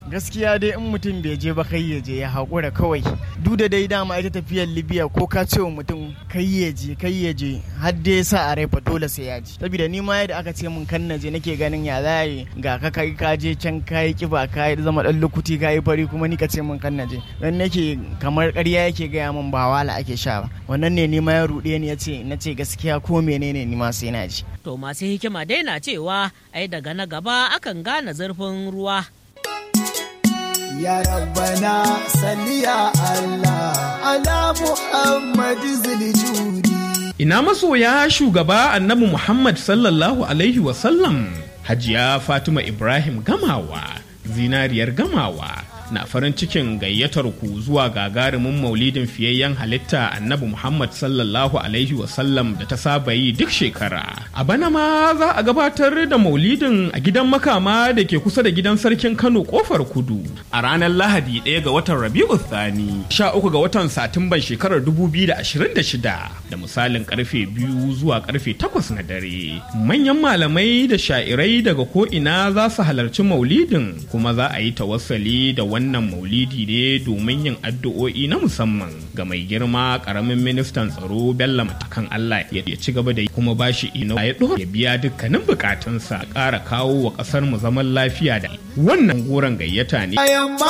gaskiya dai in mutum bai je ba kai ya je ya haƙura kawai duk da dai dama ita tafiyar libya ko ka ce wa mutum kai ya je kai ya je har dai sa a rai fa dole sai ya je saboda ni ma yadda aka ce min kan na je nake ganin ya za yi ga ka kai ka je can ka yi kiba ka yi zama dan lukuti ka yi fari kuma ni ka ce min kan na je dan nake kamar ƙarya yake gaya min ba wala ake sha ba wannan ne ni ma ya ruɗe ni ya ce na ce gaskiya ko menene ni ma sai na ji To masu hikima dai na cewa ai daga na gaba akan gane zurfin ruwa. Ya Rabbana salli ya Allah ala Muhammad ziljudi. Ina masoya shugaba annabi Muhammad sallallahu Alaihi wasallam Hajiya Fatima Ibrahim Gamawa, zinariyar Gamawa. na farin cikin gayyatar ku zuwa gagarumin maulidin fiyayyen halitta annabi Muhammad sallallahu Alaihi wasallam da ta saba yi duk shekara. A bana ma za a gabatar da maulidin a gidan makama da ke kusa da gidan sarkin Kano kofar kudu a ranar Lahadi ɗaya ga watan Rabi'u Thani, sha uku ga watan Satumban shekarar 2026 da misalin karfe biyu zuwa karfe takwas na dare. Manyan malamai da sha'irai daga ko'ina za su halarci maulidin kuma za a yi tawassali da wannan maulidi ne domin yin addu'o'i na musamman ga mai girma karamin ministan tsaro bello matakan allah ya ci gaba da kuma bashi ino ya ya biya dukkanin bukatunsa ƙara kawo wa ƙasar mu zaman lafiya da wannan goron gayyata ne